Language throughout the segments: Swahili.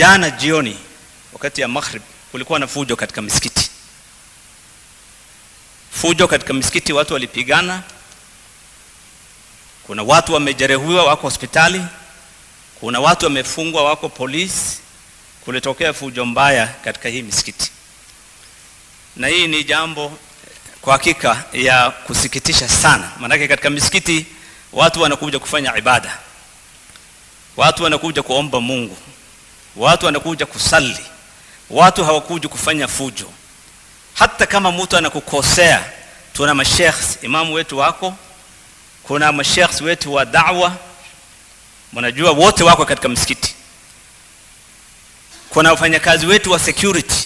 jana jioni wakati ya maghrib kulikuwa na fujo katika misikiti fujo katika misikiti watu walipigana kuna watu wamejeruhiwa wako hospitali kuna watu wamefungwa wako polisi kulitokea fujo mbaya katika hii misikiti na hii ni jambo kwa hakika ya kusikitisha sana maanake katika misikiti watu wanakuja kufanya ibada watu wanakuja kuomba mungu watu wanakuja kusali watu hawakuja kufanya fujo hata kama mtu anakukosea tuna mashekhs imamu wetu wako kuna mashekhs wetu wa dawa mnajua wote wako katika msikiti kuna wafanyakazi wetu wa security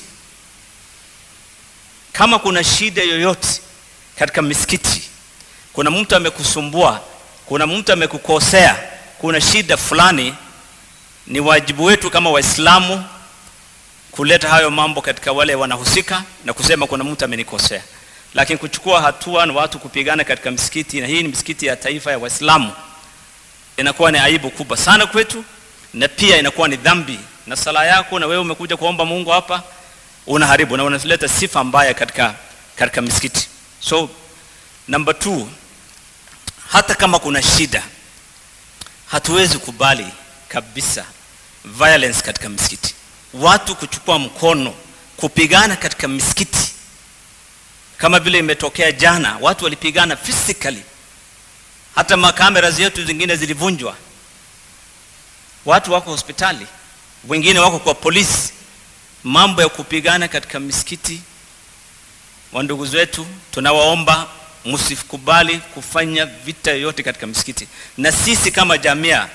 kama kuna shida yoyote katika misikiti kuna mtu amekusumbua kuna mtu amekukosea kuna shida fulani ni wajibu wetu kama waislamu kuleta hayo mambo katika wale wanahusika na kusema kuna mtu amenikosea lakini kuchukua hatua na watu kupigana katika misikiti na hii ni misikiti ya taifa ya waislamu inakuwa ni aibu kubwa sana kwetu na pia inakuwa ni dhambi na sala yako na wewe umekuja kuomba mungu hapa unaharibu na unaleta sifa mbaya katika katika misikiti so number two hata kama kuna shida hatuwezi kubali kabisa violence katika misikiti watu kuchukua mkono kupigana katika misikiti kama vile imetokea jana watu walipigana physically hata makamera zetu zingine zilivunjwa watu wako hospitali wengine wako kwa polisi mambo ya kupigana katika misikiti wa ndugu zetu tunawaomba msikubali kufanya vita yoyote katika misikiti na sisi kama jamia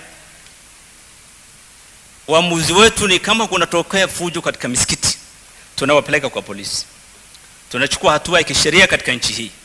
uamuzi wetu ni kama kunatokea fujo katika misikiti tunawapeleka kwa polisi tunachukua hatua ya kisheria katika nchi hii